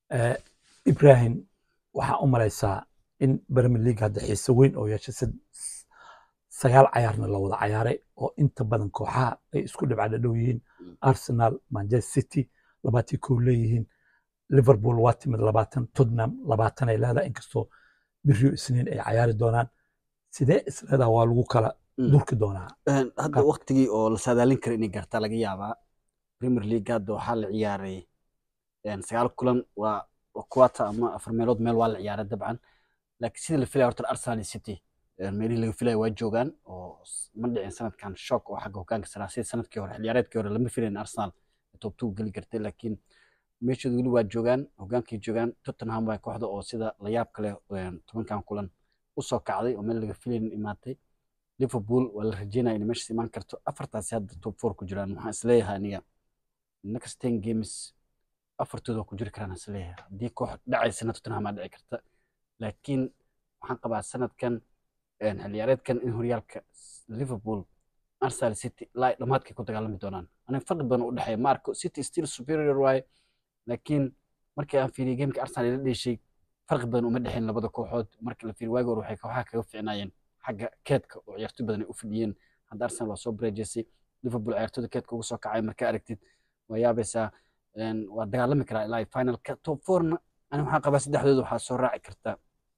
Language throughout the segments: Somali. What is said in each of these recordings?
Eh, ibrahim waxaa u malaysaa in premier league hadda xiise weyn oo yeeshay sad- sagaal cayaarna la wada cayaaray oo inta badan kooxaha ay isku dhibca dhadhow yihiin Mm. arsenal manchester city labaatii kow leeyihiin liverpool waa timid labaatan tottenham labaatan ay leedahay inkastoo biriyo isniin ay cayaari doonaan sidee isleedaha waa lagu kala Mm. durki doonaa Een, hadda Ka- waqtigii oo la saadaalin kara inay gaartaa laga yaabaa premier league hadda waxaa la ciyaaray een, sagaal kulan waa waa quarter ama afar meelood meel waa la ciyaaray dabcan laakiin sidii la filaya horta arsenal iyo city een, meelihii laga filaya waa joogaan oo s- ma dhicin sanadkan shock oo xagga hogaanka saraa sida sanadkii hore xilciyaareedkii hore lama filayn arsenal top two geli kartay laakiin meeshooda weli waa joogaan hogaankay joogaan tottenham waa kooxda oo sida la yaab kale een, tobankan kulan usoo kacday oo meel laga filayn imaatay liverpool waa la rajeynaya inay meeshaas imaan karto afartaasi hadda top four ku jiraan waxaan isleeyahay aniga next ten games afartooda waa ku jiri karaan isleeyahay haddii koox dhacaysana tottenham aa dhici karta laakiin waxaan qabaa sanadkan een, xilciyaareedkan in horyaalka s- liverpool arsenal city ilaa ay dhammaadkay ku dagaalami doonaan aniga farqi badan u dhexeeya ma arko city still superior waaye laakiin markii aan fiiriyay gameka arsenal ila dheeshay farqi badan uma dhexeyn labada kooxood marka la fiiriyo waagi hore waxay kooxaha kaga fiicnaayeen xagga keedka oo ciyaartoy badan ay u fadhiyeen hadda arsenal waa soo bareejeysay liverpool ciyaartooyda keedka ugu soo kacay markaa aragtid waa yaabaysaa een, waa dagaalami karaa ilaa finalka top fourna ani waxaan qabaa saddexdooda waxaa soo raaci karta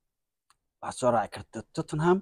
waxaa soo raaci karta tottenham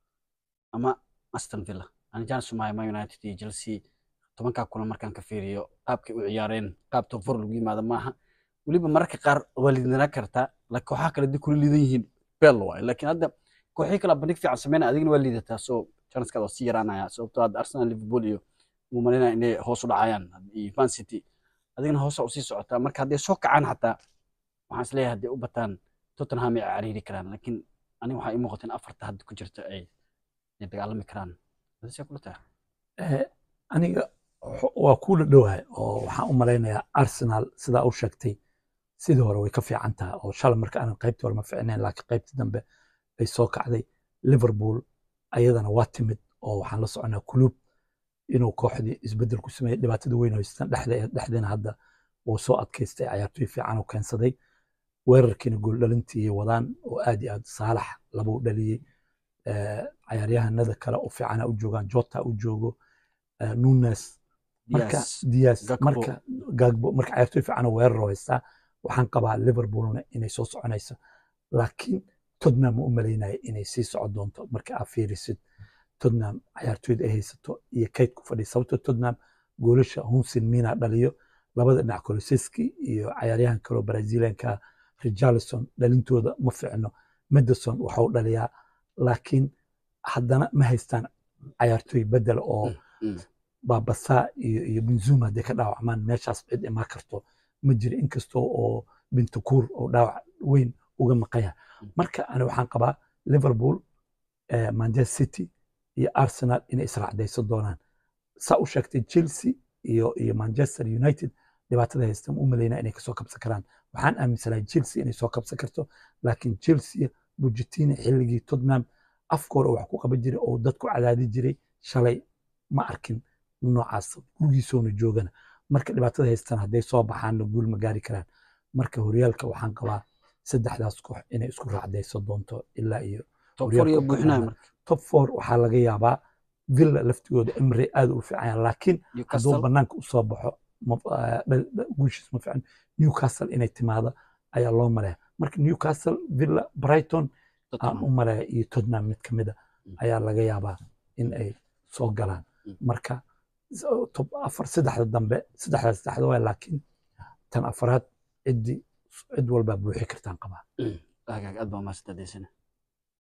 ama aston villa ani jaan sumaya man united iyo chelsea tobankaa kulan markaan ka fiiriyo qaabkay u ciyaareen qaab top four lagu yimaado maaha weliba mararka qaar waa liidanaa kartaa laakiin kooxaha kale haddii kula liidan yihiin beel waaye laakiin hadda kooxihii kale bandhig fiican sameynaya adigna waa liidataa so chanceskaada waa sii yaraanaya sababtoo hadda arsenal liverpool iyo uu malinaya inay hoos u dhacayaan iyo man city adigna hoosa usii socotaa marka hadday soo kacaan xataa waxaan isleeyahay hadday u bataan tottenham ay cariiri karaan laakiin aniga waxaa ii muuqata in afarta hadda ku jirta ay ay dagaalami karaan adisee kula tahay Eh, aniga xo- waa kula dhowahay oo waxaan u malaynayaa arsenal sidaa u sheegtay sidii hore way ka fiican tahay oo shalay marka aanan qaybtii hore ma fiicnayn laakiin qaybtii dambe ay soo kacday liverpool ayadana waa timid oo waxaan la soconaa kulub inuu kooxdii isbedel ku sameeyey dhibaatada weyn oo haystaan dhexda dhexdeena hadda uu soo adkaystay cayaartoy fiican oo keensaday weerarkiina gooldhalintii wadaan oo aad iyo aad saalax labuu dhaliyey Eh, cayaaryahanada kale u fiicana u joogaan jota u joogo eh, nunes marka Diaz, dias Gakpo. marka gagbo marka cayaartoy fiican oo weerar oo haystaa waxaan qabaa liverpoolna inay soo soconayso laakiin tottenham ma u malaynaya inay sii socon doonto marka aad fiirisid tottenham cayaartoyda ay haysato iyo kayd ku fadhiya sababtoo tottenham goolasha hunsin mina dhaliyo labada dhinac koloseski iyo cayaaryahan kaloo brazilianka richarlison dhalintooda ma fiicno mederson waxau dhaliyaa laakiin haddana ma haystaan cayaartoy bedel oo Mm. baabasa iyo iyo benzuma hadday ka dhaawacmaan meeshaas cid imaan karto ma jiro inkastoo oo bintukuur oo dhaawac weyn uga maqanya Mm. marka ani waxaan qabaa liverpool eh, manchester city iyo arsenal inay israacdaysan doonaan saa u sheegtay chelsea iyo iyo manchester united dhibaatada haysta ma u malaynaa inay kasoo kabsan karaan waxaan aaminsanahay chelsea inay soo kabsan karto laakiin chelsea bujitina xilligii tottenham afkooda wax ku qaban jiray oo dadku cadaadi jiray shalay ma arkin noocaas gurigiisoona joogana marka dhibaatada haystaan hadday soo baxaanna guul ma gaari karaan marka horyaalka waxaan qabaa saddexdaas koox inay isku raacdaysan doonto ilaa iyo top four iyo horyaalka buuxinaya Ucraina. marka top four waxaa laga yaabaa villa laftigooda emre aad u fiican yahay laakiin hadduu newcastle banaanka usoo baxo ma- ah, dhal- dhal- guushiis ma fiican newcastle inay timaado ayaa loo malaya marka newcastle villa brighton aan Tottenham. u malaya iyo tottenham mid ka mida Mm. ayaa laga yaabaa in ay soo galaan Mm. marka s- top afar saddexda dambe saddexda saddexda waay laakiin tan afaraad ciddii cid walbaa buuxi kartaan qabaa Hagaag, aad baa mahadsantahay Deysane.